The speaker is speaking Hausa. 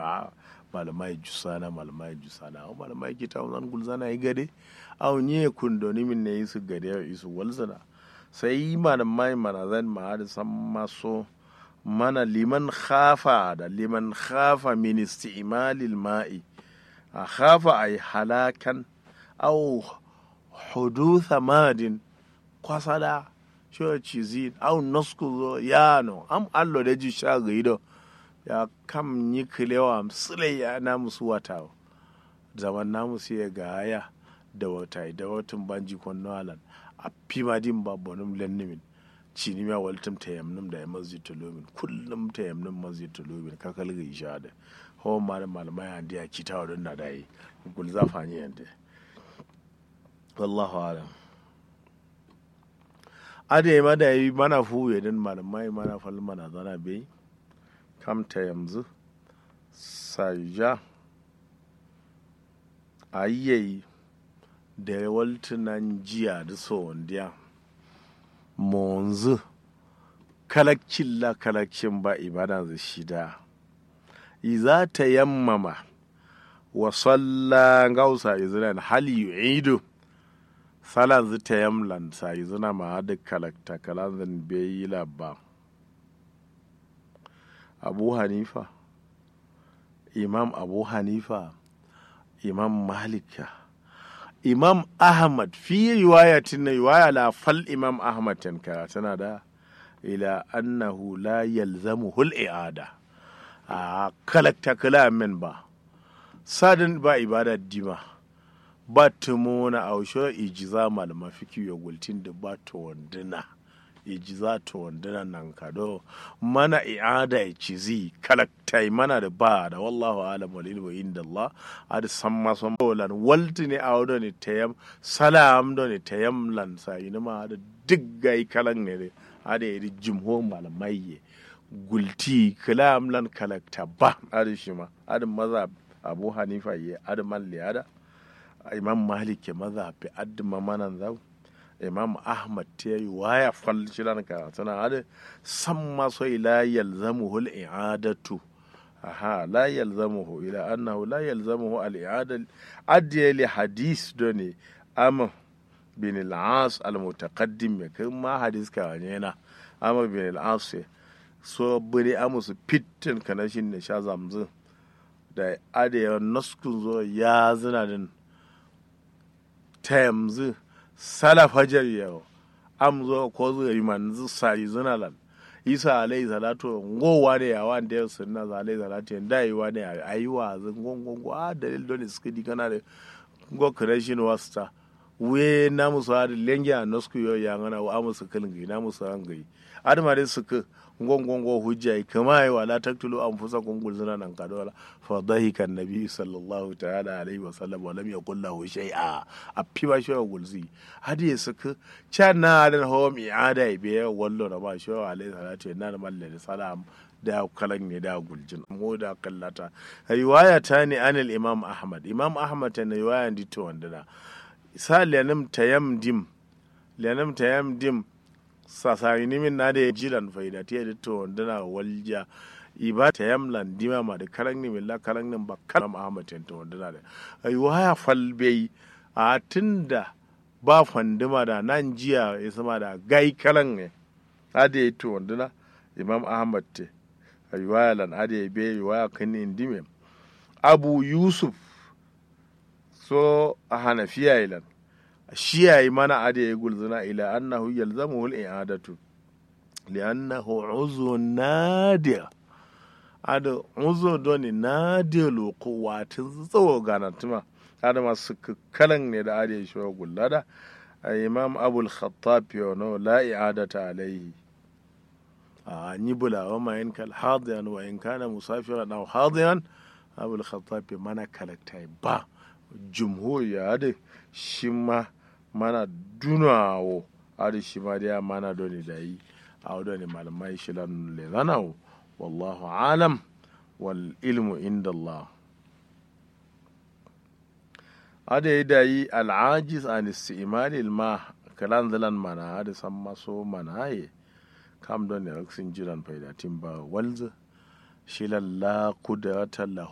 a malamai jusana malamai jusana o malamai kita zan gulzana yi gade au nye kundoni min ne isu gade isu walzana sai malamai mana zan ma da san maso mana liman khafa da liman khafa min isti'malil ma'i a khafa ay halakan au hudutha madin kwasada sho cizi au nosku zo yano am allo da ji sha gaido ya kam yi kilewa msile ya na musu wata zaman na musu ya gaya da wata da watan banji kwanno alan a fima din ba bonum lennimin cini ma waltum ta yamnum da ya masjid tulumin kullum ta yamnum masjid tulumin kakal ga isha da hawan malam malamai an diya kita wadon na da yi gul zafa ne yanda wallahu alam ade ma da yi mana fu yadin malamai mana fal mana zana bai kamta yanzu saja a yi da waltunan jiya da sondiya monzu kalakcin la kalakcin ba ibada da shida iza ta yammama wa salla gausa izran hal yu'idu salan zu ta yamlan sa izuna ma da kalakta kalan zan bai labba abu hanifa imam abu hanifa imam malika imam ahmad fi riwayatin na riwaya la fal imam ahmad tankara tana da ila annahu la yalzamu hul i'ada a kalakta kalamin ba sadin ba ibada dima ba tumona ausho ijiza malama fiki ya gultin da ba to wanduna ijiza to wanduna nan kado mana i'ada ya cizi kalaktai mana da ba da wallahu alam wal ilmu inda Allah ad samma som bolan walti ne awdo ne tayam salam do ne tayam lan sa ina ma da diggai kalan ne ada yi jimho malamai ye gulti kalam lan kalakta ba ada shi ma ada maza abu hanifa ye ada man liyada imam malik ke maza fi adma manan zau imam ahmad ta yi waya fal shiran ka tana ada san maso ila yalzamuhu al-i'adatu aha la yalzamuhu ila annahu la yalzamuhu al-i'ada adiya li hadis doni am bin al-as al-mutaqaddim me kai ma hadis ka wani na am bin al-as so bari amusu fitin kanashin ne sha zamzin da adiya naskun zo ya zina din ta yanzu salafajar yau am zo ko zo yi manzu sari zuna lan isa alayhi salatu ngowa ne ya wan da sunna za alayhi salatu da yi wa ne ayi wa zan gongongo a dalil don suka di kana da go creation wasta we na musu har lengi a nosku yo ya ngana wa musu kalin na musu an gai adama dai suka ngongongo hujja kama yi wala taktulu an fusa kungul zina nan kadola fa dhahika nabi sallallahu ta'ala alaihi wa sallam wa lam yaqul lahu shay'a a piba shi gulzi hadi ya suka cha na dan ho mi ada be wallo da ba shi alaihi salatu na da malle salam da kalan ne da guljin mu da kallata riwaya ta ne anil imam ahmad imam ahmad ta ne riwaya dito wanda sa lanam tayamdim lanam tayamdim sasari nimin na da ya jiran faida ta yadda to wanda na walja iba ta yamlan dima ma da karan ni milla karan nin ba kalam ahmad ta wanda na da ai waya falbe a tunda ba fandima da nan jiya ya sama da gai karan ne ada ya to wanda na imam ahmad te ai waya lan ada ya bai waya kan ni dime abu yusuf so a hanafiya ilan shi yayi mana ade ya gulzuna ila annahu yalzamuhu al-i'adatu li'annahu uzu nadir ada uzu doni nadir loko watin tsawo ganatuma ada masu kalan ne da ade shi wa gullada imam abul khattab yono la i'adata alayhi a ni bula wa ma in kal hadiyan wa in kana musafiran aw hadiyan abul khattab mana kalaktai ba jumhur ya da shi ma mana dunawo ari shi ma dai mana doni da yi a doni malamai shi lan le zanawo wallahu alam wal ilmu inda Allah ada yi da yi al'ajiz an istimali ma kalan zalan mana da san maso mana ye kam don ne raksin jiran faidatin ba walza shi lalla kudratan lahu